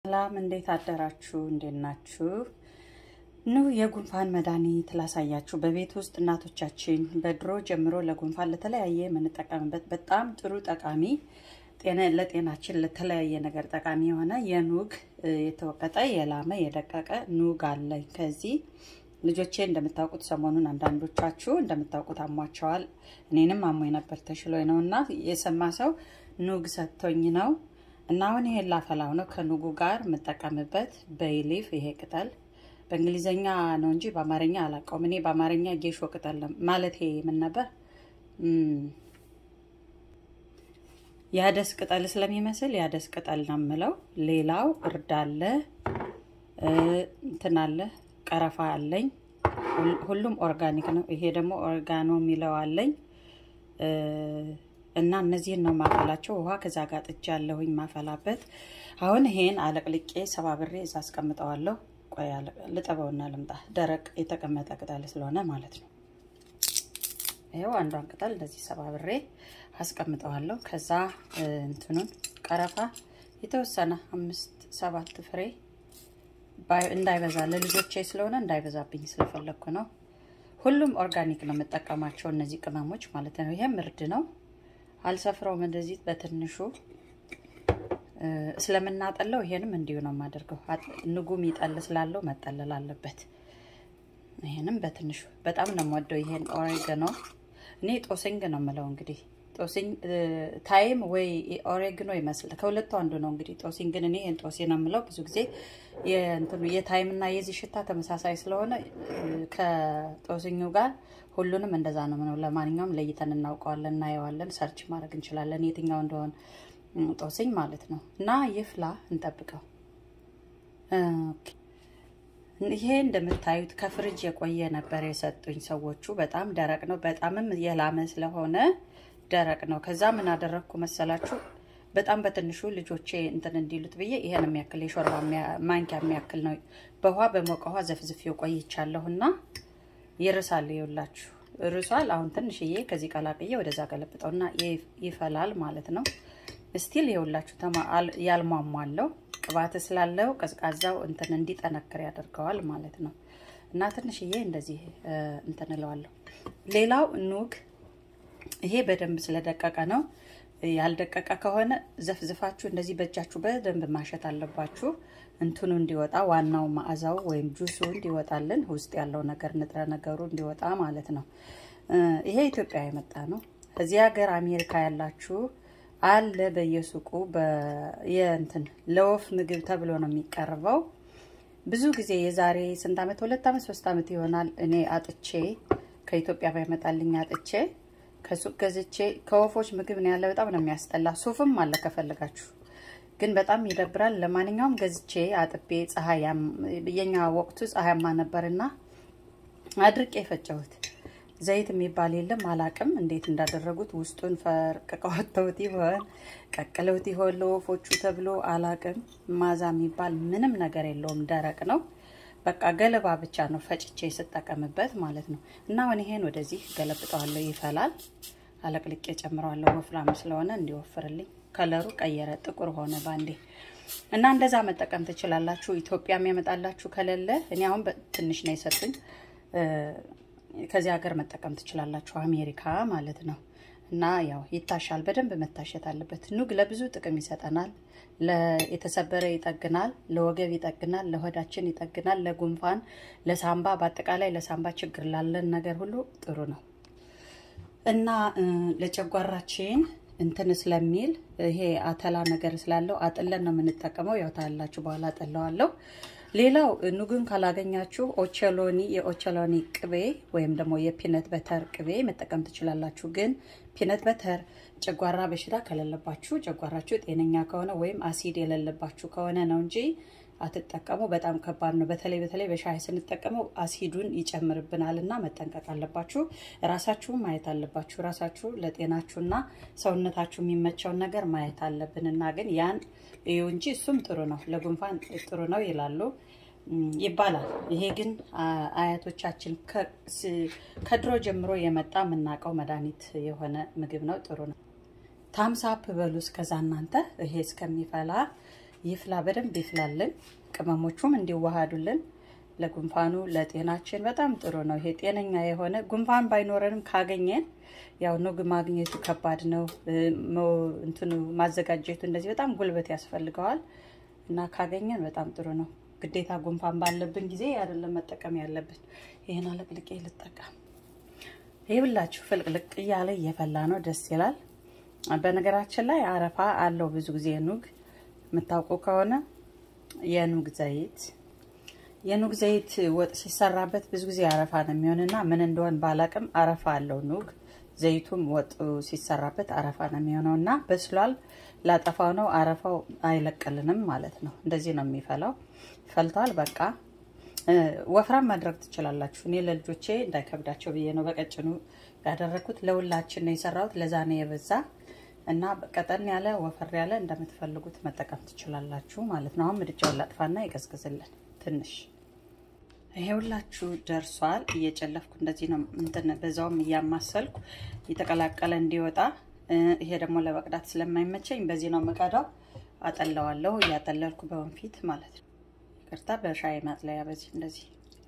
ሰላም እንዴት አደራችሁ? እንዴት ናችሁ? ኑ የጉንፋን መድኃኒት ላሳያችሁ። በቤት ውስጥ እናቶቻችን በድሮ ጀምሮ ለጉንፋን ለተለያየ የምንጠቀምበት በጣም ጥሩ ጠቃሚ ለጤናችን ለተለያየ ነገር ጠቃሚ የሆነ የኑግ የተወቀጠ የላመ የደቀቀ ኑግ አለኝ። ከዚህ ልጆቼ እንደምታውቁት ሰሞኑን አንዳንዶቻችሁ እንደምታውቁት አሟቸዋል። እኔንም አሞኝ ነበር ተሽሎኝ ነው እና የሰማ ሰው ኑግ ሰጥቶኝ ነው እና አሁን ይሄን ላፈላው ነው ከኑጉ ጋር የምጠቀምበት በይሊፍ ይሄ ቅጠል በእንግሊዝኛ ነው እንጂ በአማርኛ አላውቀውም። እኔ በአማርኛ ጌሾ ቅጠል ማለት ይሄ ምን ነበር የአደስ ቅጠል ስለሚመስል የአደስ ቅጠል ነው የምለው። ሌላው እርድ አለ፣ እንትን አለ፣ ቀረፋ አለኝ። ሁሉም ኦርጋኒክ ነው። ይሄ ደግሞ ኦርጋኖ የሚለው አለኝ እና እነዚህን ነው ማፈላቸው። ውሃ ከዛ ጋር ጥጃ ያለሁኝ ማፈላበት። አሁን ይሄን አለቅልቄ ሰባብሬ እዛ አስቀምጠዋለሁ። ቆይ ልጠበውና ልምጣ። ደረቅ የተቀመጠ ቅጠል ስለሆነ ማለት ነው። ይኸው አንዷን ቅጠል እንደዚህ ሰባብሬ አስቀምጠዋለሁ። ከዛ እንትኑን ቀረፋ የተወሰነ አምስት ሰባት ፍሬ እንዳይበዛ ለልጆቼ ስለሆነ እንዳይበዛብኝ ስለፈለግኩ ነው። ሁሉም ኦርጋኒክ ነው የምጠቀማቸው እነዚህ ቅመሞች ማለት ነው። ይሄም እርድ ነው። አልሰፍረውም እንደዚህ በትንሹ ስለምናጠለው ይሄንም እንዲሁ ነው የማደርገው። ንጉም ይጠል ስላለው መጠለል አለበት። ይሄንም በትንሹ በጣም ነው የምወደው። ይሄን ኦሬገኖ እኔ ጦስኝ ነው የምለው እንግዲህ ጦስኝ ታይም ወይ ኦሬግኖ ይመስል ከሁለቱ አንዱ ነው እንግዲህ ጦሲኝ ግን እኔ ይህን ጦሴ ነው የምለው ብዙ ጊዜ የእንትኑ የታይም እና የዚህ ሽታ ተመሳሳይ ስለሆነ ከጦስኙ ጋር ሁሉንም እንደዛ ነው ምነው ለማንኛውም ለይተን እናውቀዋለን እናየዋለን ሰርች ማድረግ እንችላለን የትኛው እንደሆን ጦስኝ ማለት ነው እና ይፍላ እንጠብቀው ይሄ እንደምታዩት ከፍሪጅ የቆየ ነበር የሰጡኝ ሰዎቹ በጣም ደረቅ ነው በጣምም የላመ ስለሆነ ደረቅ ነው። ከዛ ምን አደረግኩ መሰላችሁ? በጣም በትንሹ ልጆቼ እንትን እንዲሉት ብዬ ይሄን የሚያክል የሾርባ ማንኪያ የሚያክል ነው በውሃ በሞቀ ውሃ ዘፍዝፌው ቆይቻለሁና ይርሳል። ይውላችሁ ርሷል። አሁን ትንሽዬ ከዚህ ቀላቅዬ ወደዛ ገለብጠውና ይፈላል ማለት ነው። ስቲል ይውላችሁ ያልሟሟለው ቅባት ስላለው ቀዝቃዛው እንትን እንዲጠነክር ያደርገዋል ማለት ነው። እና ትንሽዬ እንደዚህ እንትን እለዋለሁ። ሌላው ኑግ ይሄ በደንብ ስለደቀቀ ነው። ያልደቀቀ ከሆነ ዘፍዝፋችሁ እንደዚህ በእጃችሁ በደንብ ማሸት አለባችሁ። እንትኑ እንዲወጣ ዋናው መዓዛው ወይም ጁሱ እንዲወጣልን ውስጥ ያለው ነገር ንጥረ ነገሩ እንዲወጣ ማለት ነው። ይሄ ኢትዮጵያ የመጣ ነው። እዚህ ሀገር አሜሪካ ያላችሁ አለ በየሱቁ የእንትን ለወፍ ምግብ ተብሎ ነው የሚቀርበው። ብዙ ጊዜ የዛሬ ስንት ዓመት ሁለት ዓመት ሶስት ዓመት ይሆናል እኔ አጥቼ ከኢትዮጵያ ባይመጣልኝ አጥቼ ከሱቅ ገዝቼ ከወፎች ምግብ ነው ያለ። በጣም ነው የሚያስጠላ። ሱፍም አለ ከፈለጋችሁ፣ ግን በጣም ይደብራል። ለማንኛውም ገዝቼ አጥቤ ፀሐይ የኛ ወቅቱ ፀሐያማ ነበርና አድርቄ የፈጨሁት ዘይት የሚባል የለም። አላቅም እንዴት እንዳደረጉት ውስጡን ፈርቅቀው ወጥተውት ይሆን ቀቅለውት ይሆን ለወፎቹ ተብሎ አላቅም። ማዛ የሚባል ምንም ነገር የለውም። ደረቅ ነው። በቃ ገለባ ብቻ ነው ፈጭቼ ስጠቀምበት ማለት ነው። እና አሁን ይሄን ወደዚህ ገለብጠዋለሁ። ይፈላል። አለቅልቄ ጨምረዋለሁ። ወፍራም ስለሆነ እንዲወፍርልኝ ከለሩ ቀየረ፣ ጥቁር ሆነ ባንዴ። እና እንደዛ መጠቀም ትችላላችሁ። ኢትዮጵያም ያመጣላችሁ ከሌለ እኔ አሁን ትንሽ ነው የሰጡኝ። ከዚህ ሀገር መጠቀም ትችላላችሁ፣ አሜሪካ ማለት ነው። እና ያው ይታሻል፣ በደንብ መታሸት አለበት። ኑግ ለብዙ ጥቅም ይሰጠናል። የተሰበረ ይጠግናል፣ ለወገብ ይጠግናል፣ ለሆዳችን ይጠግናል፣ ለጉንፋን፣ ለሳምባ፣ በአጠቃላይ ለሳምባ ችግር ላለን ነገር ሁሉ ጥሩ ነው እና ለጨጓራችን እንትን ስለሚል ይሄ አተላ ነገር ስላለው አጥለን ነው የምንጠቀመው። ያው ታላችሁ በኋላ አጠለዋለሁ። ሌላው ኑግን ካላገኛችሁ ኦቸሎኒ የኦቸሎኒ ቅቤ ወይም ደግሞ የፒነት በተር ቅቤ መጠቀም ትችላላችሁ። ግን ፒነት በተር ጨጓራ በሽታ ከሌለባችሁ ጨጓራችሁ ጤነኛ ከሆነ ወይም አሲድ የሌለባችሁ ከሆነ ነው እንጂ አትጠቀሙ። በጣም ከባድ ነው። በተለይ በተለይ በሻይ ስንጠቀመው አሲዱን ይጨምርብናል እና መጠንቀቅ አለባችሁ። ራሳችሁ ማየት አለባችሁ። ራሳችሁ ለጤናችሁና ሰውነታችሁ የሚመቸውን ነገር ማየት አለብን እና ግን ያን እዩ እንጂ እሱም ጥሩ ነው፣ ለጉንፋን ጥሩ ነው ይላሉ ይባላል። ይሄ ግን አያቶቻችን ከድሮ ጀምሮ የመጣ የምናውቀው መድኃኒት የሆነ ምግብ ነው። ጥሩ ነው። ታምሳፕ በሉ እስከዛ እናንተ ይሄ እስከሚፈላ ይፍላ፣ በደንብ ይፍላልን። ቅመሞቹም እንዲዋሃዱልን ለጉንፋኑ ለጤናችን በጣም ጥሩ ነው። ይሄ ጤነኛ የሆነ ጉንፋን ባይኖረንም ካገኘን ያው ኑግ ማግኘቱ ከባድ ነው። እንትኑ ማዘጋጀቱ እንደዚህ በጣም ጉልበት ያስፈልገዋል እና ካገኘን በጣም ጥሩ ነው። ግዴታ ጉንፋን ባለብን ጊዜ አይደለም መጠቀም ያለብን። ይህን አለቅልቄ ልጠቀም። ይህ ብላችሁ ፍልቅልቅ እያለ እየፈላ ነው፣ ደስ ይላል። በነገራችን ላይ አረፋ አለው ብዙ ጊዜ ኑግ የምታውቁ ከሆነ የኑግ ዘይት የኑግ ዘይት ወጥ ሲሰራበት ብዙ ጊዜ አረፋ ነው የሚሆንና ምን እንደሆን ባላቅም አረፋ አለው ኑግ ዘይቱም ወጡ ሲሰራበት አረፋ ነው የሚሆነው እና በስሏል። ላጠፋው ነው አረፋው አይለቅልንም ማለት ነው። እንደዚህ ነው የሚፈላው። ፈልቷል። በቃ ወፍራም ማድረግ ትችላላችሁ። እኔ ለልጆቼ እንዳይከብዳቸው ብዬ ነው በቀጭኑ ያደረግኩት። ለሁላችን ነው የሰራሁት። ለዛ ነው የበዛ እና ቀጠን ያለ ወፈር ያለ እንደምትፈልጉት መጠቀም ትችላላችሁ ማለት ነው። አሁን ምድጃውን ላጥፋና ይቀዝቅዝልን ትንሽ ይሄ ሁላችሁ ደርሷል። እየጨለፍኩ እንደዚህ ነው እንትን በዛውም እያማሰልኩ እየተቀላቀለ እንዲወጣ። ይሄ ደግሞ ለመቅዳት ስለማይመቸኝ በዚህ ነው የምቀዳው። አጠለዋለሁ እያጠለልኩ በወንፊት ማለት ነው። ይቅርታ፣ በሻይ ማጥለያ በዚህ እንደዚህ።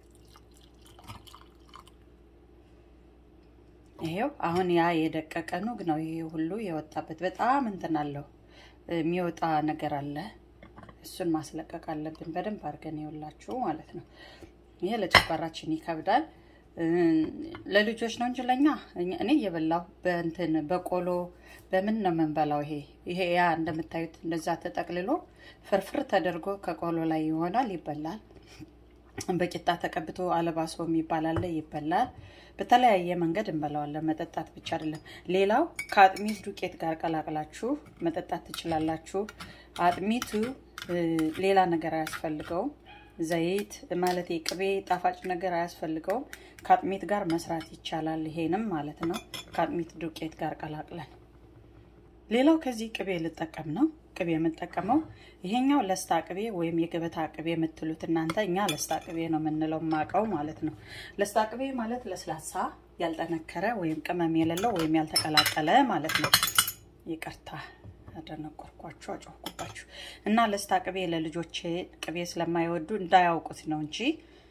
ይሄው አሁን ያ የደቀቀ ኑግ ነው ይሄ ሁሉ የወጣበት። በጣም እንትን አለው የሚወጣ ነገር አለ። እሱን ማስለቀቅ አለብን በደንብ አድርገን ይውላችሁ ማለት ነው። ይሄ ለጨጓራችን ይከብዳል። ለልጆች ነው እንጂ ለኛ እኔ እየበላሁ በእንትን በቆሎ በምን ነው የምንበላው። ይሄ ይሄ ያ እንደምታዩት እንደዛ ተጠቅልሎ ፍርፍር ተደርጎ ከቆሎ ላይ ይሆናል፣ ይበላል። በቂጣ ተቀብቶ አለባሶ የሚባል አለ፣ ይበላል። በተለያየ መንገድ እንበላዋለን። መጠጣት ብቻ አይደለም። ሌላው ከአጥሚት ዱቄት ጋር ቀላቅላችሁ መጠጣት ትችላላችሁ። አጥሚቱ ሌላ ነገር አያስፈልገውም። ዘይት ማለት ቅቤ ጣፋጭ ነገር አያስፈልገውም። ከአጥሚት ጋር መስራት ይቻላል። ይሄንም ማለት ነው ከአጥሚት ዱቄት ጋር ቀላቅለን። ሌላው ከዚህ ቅቤ ልጠቀም ነው። ቅቤ የምጠቀመው ይሄኛው ለስታ ቅቤ ወይም የገበታ ቅቤ የምትሉት እናንተ፣ እኛ ለስታ ቅቤ ነው የምንለው ማቀው ማለት ነው። ለስታ ቅቤ ማለት ለስላሳ ያልጠነከረ ወይም ቅመም የሌለው ወይም ያልተቀላቀለ ማለት ነው። ይቅርታ አደነቆርኳችሁ፣ አጮህኩባችሁ እና ለስታ ቅቤ ለልጆቼ ቅቤ ስለማይወዱ እንዳያውቁት ነው እንጂ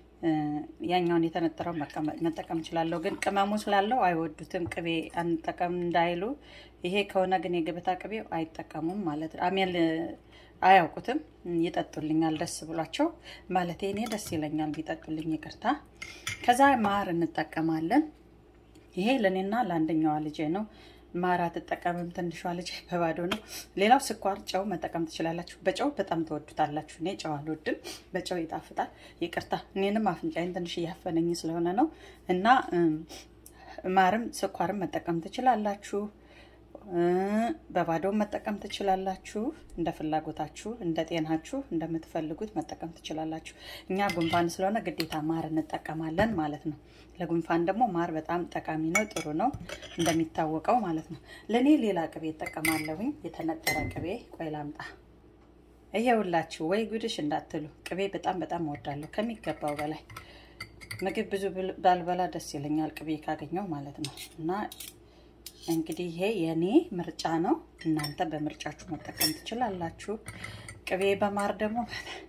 ያኛውን የተነጠረው መጠቀም እችላለሁ። ግን ቅመሙ ስላለው አይወዱትም። ቅቤ አንጠቀም እንዳይሉ። ይሄ ከሆነ ግን የገበታ ቅቤው አይጠቀሙም ማለት አሜል አያውቁትም። ይጠጡልኛል ደስ ብሏቸው ማለት እኔ ደስ ይለኛል ቢጠጡልኝ፣ ይቅርታ። ከዛ ማር እንጠቀማለን። ይሄ ለእኔና ለአንደኛዋ ልጄ ነው። ማር አትጠቀምም ትንሿ ልጅ በባዶ ነው። ሌላው ስኳር፣ ጨው መጠቀም ትችላላችሁ። በጨው በጣም ትወዱታላችሁ። እኔ ጨው አልወድም፣ በጨው ይጣፍጣል። ይቅርታ እኔንም አፍንጫዬን ትንሽ እያፈነኝ ስለሆነ ነው። እና ማርም ስኳርም መጠቀም ትችላላችሁ። በባዶ መጠቀም ትችላላችሁ። እንደ ፍላጎታችሁ፣ እንደ ጤናችሁ እንደምትፈልጉት መጠቀም ትችላላችሁ። እኛ ጉንፋን ስለሆነ ግዴታ ማር እንጠቀማለን ማለት ነው። ለጉንፋን ደግሞ ማር በጣም ጠቃሚ ነው፣ ጥሩ ነው እንደሚታወቀው ማለት ነው። ለእኔ ሌላ ቅቤ እጠቀማለሁኝ፣ የተነጠረ ቅቤ። ቆይ ላምጣ። ይሄውላችሁ፣ ወይ ጉድሽ እንዳትሉ፣ ቅቤ በጣም በጣም እወዳለሁ ከሚገባው በላይ። ምግብ ብዙ ባልበላ ደስ ይለኛል ቅቤ ካገኘው ማለት ነው እና እንግዲህ ይሄ የኔ ምርጫ ነው። እናንተ በምርጫችሁ መጠቀም ትችላላችሁ። ቅቤ በማር ደግሞ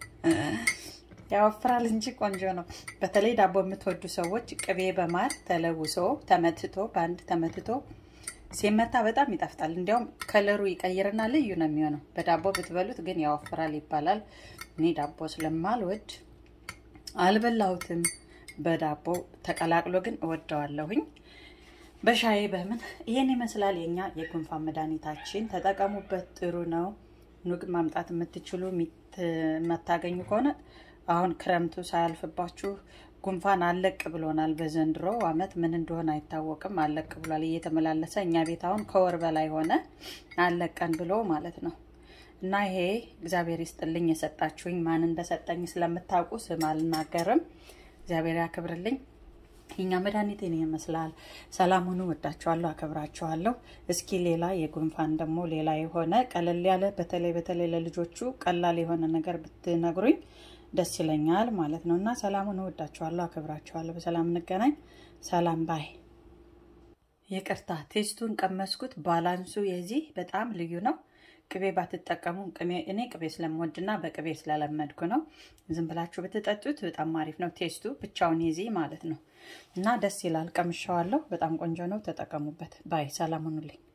ያወፍራል እንጂ ቆንጆ ነው። በተለይ ዳቦ የምትወዱ ሰዎች ቅቤ በማር ተለውሶ ተመትቶ በአንድ ተመትቶ ሲመታ በጣም ይጣፍጣል። እንዲያውም ከለሩ ይቀይርና ልዩ ነው የሚሆነው። በዳቦ ብትበሉት ግን ያወፍራል ይባላል። እኔ ዳቦ ስለማልወድ አልበላሁትም። በዳቦ ተቀላቅሎ ግን እወደዋለሁኝ። በሻይ በምን ይሄን ይመስላል የኛ የጉንፋን መድኃኒታችን። ተጠቀሙበት፣ ጥሩ ነው። ኑግ ማምጣት የምትችሉ የማታገኙ ከሆነ አሁን ክረምቱ ሳያልፍባችሁ ጉንፋን አለቅ ብሎናል። በዘንድሮ ዓመት ምን እንደሆነ አይታወቅም። አለቅ ብሏል እየተመላለሰ እኛ ቤት አሁን ከወር በላይ ሆነ አለቀን ብሎ ማለት ነው። እና ይሄ እግዚአብሔር ይስጥልኝ የሰጣችሁኝ ማን እንደሰጠኝ ስለምታውቁ ስም አልናገርም። እግዚአብሔር ያክብርልኝ። የኛ መድኃኒት ይህን ይመስላል። ሰላም ሁኑ። ወዳችኋለሁ፣ አከብራችኋለሁ። እስኪ ሌላ የጉንፋን ደግሞ ሌላ የሆነ ቀለል ያለ በተለይ በተለይ ለልጆቹ ቀላል የሆነ ነገር ብትነግሩኝ ደስ ይለኛል ማለት ነው እና ሰላም ሁኑ። ወዳችኋለሁ፣ አከብራችኋለሁ። በሰላም እንገናኝ። ሰላም ባይ። ይቅርታ ቴስቱን ቀመስኩት። ባላንሱ የዚህ በጣም ልዩ ነው። ቅቤ ባትጠቀሙ እኔ ቅቤ ስለምወድና በቅቤ ስለለመድኩ ነው። ዝም ብላችሁ ብትጠጡት በጣም አሪፍ ነው። ቴስቱ ብቻውን ይዚ ማለት ነው እና ደስ ይላል። ቀምሻዋለሁ። በጣም ቆንጆ ነው። ተጠቀሙበት። ባይ ሰላም ሁኑልኝ።